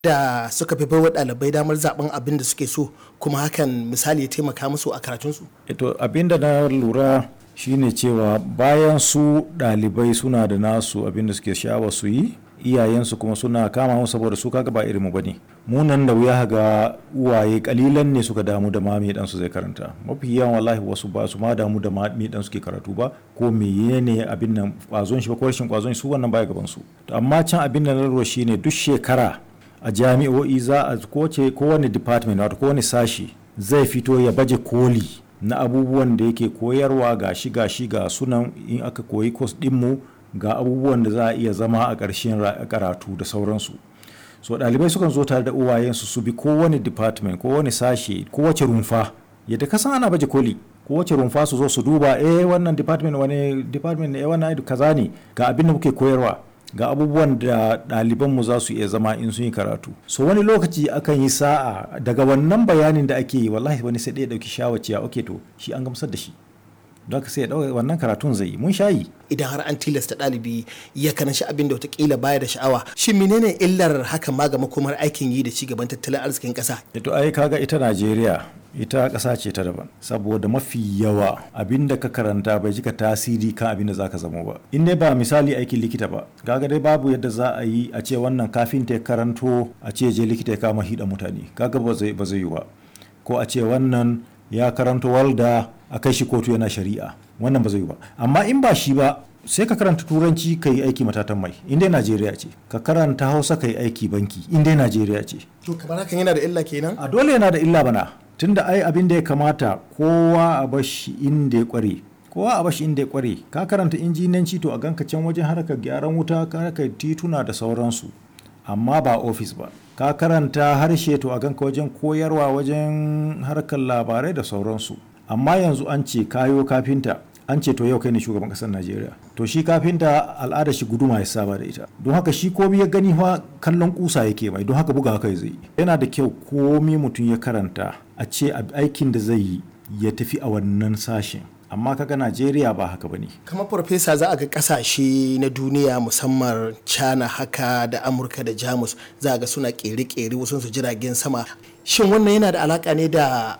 da suka fi baiwa ɗalibai damar zaben abin da suke so kuma hakan misali ya taimaka musu a karatunsu to abin da na lura shine cewa bayan su ɗalibai suna da nasu abin da suke sha'awa su yi iyayensu kuma suna kama mu saboda su kaga ba irinmu bane mu nan da wuya ga uwaye kalilan ne suka damu da ma me dan su zai karanta mafi yawan wallahi wasu ba su ma damu da ma me dan suke karatu ba ko me ne abin nan kwazon shi ba ko rashin kwazon su wannan baya gaban su to amma can abin da na lura shine duk shekara a jami'o'i za a kowace kowane department wato kowane sashi zai fito ya baje koli na abubuwan da yake koyarwa ga shi ga shi ga sunan in aka koyi kos dinmu ga abubuwan da za a iya zama a ƙarshen karatu da sauransu so ɗalibai sukan zo tare da uwayensu su bi kowane department kowane sashe kowace rumfa yadda ka san ana baje koli kowace rumfa su zo su duba eh wannan department wani department eh wannan kaza ne ga abin da muke koyarwa ga abubuwan da ɗalibanmu za su iya zama in sun yi karatu so wani lokaci akan yi sa'a daga wannan bayanin da ake yi wallahi wani sai ɗaya ɗauki shawaciya ok to shi an gamsar da shi don haka sai ya ɗauka wannan karatun zai yi mun shayi idan har an tilasta ɗalibi ya karanci abin da watakila baya da sha'awa shin menene illar hakan ma ga makomar aikin yi da cigaban tattalin arzikin ƙasa to ai kaga ita najeriya ita ƙasa ce ta daban saboda mafi yawa abin da ka karanta bai jika tasiri kan abin da zaka zama ba in dai ba misali aikin likita ba kaga dai babu yadda za a yi a ce wannan kafin ta karanto a ce je likita ya kama hida mutane kaga ba zai ba zai yi ba ko a ce wannan ya karanto walda a kai shi kotu yana shari'a wannan ba zai yi ba amma in ba shi ba sai ka karanta turanci ka yi aiki matatan mai in dai najeriya ce ka karanta hausa ka yi aiki banki in dai najeriya ce to kamar hakan yana da illa kenan a dole yana da illa bana tunda ai abin da ya kamata kowa a bashi inda ya kware kowa a bashi inda ya kware ka karanta injinanci to a ganka can wajen harkar gyaran wuta harkar tituna da sauransu amma ba ofis ba ka karanta harshe to a ganka wajen koyarwa wajen harkar labarai da sauransu amma yanzu an ce kayo kafinta an ce to yau kai ne shugaban kasar najeriya to shi kafinta al'ada shi guduma ya saba da ita don haka shi komi ya gani fa kallon kusa yake mai don haka buga haka zai yana da kyau komi mutum ya karanta a ce aikin da zai yi ya tafi a wannan sashen amma kaga najeriya ba haka bane kamar farfesa za a ga kasashe na duniya musamman china haka da amurka da jamus za a ga suna kere-kere wasu su jiragen sama shin wannan yana da alaka ne da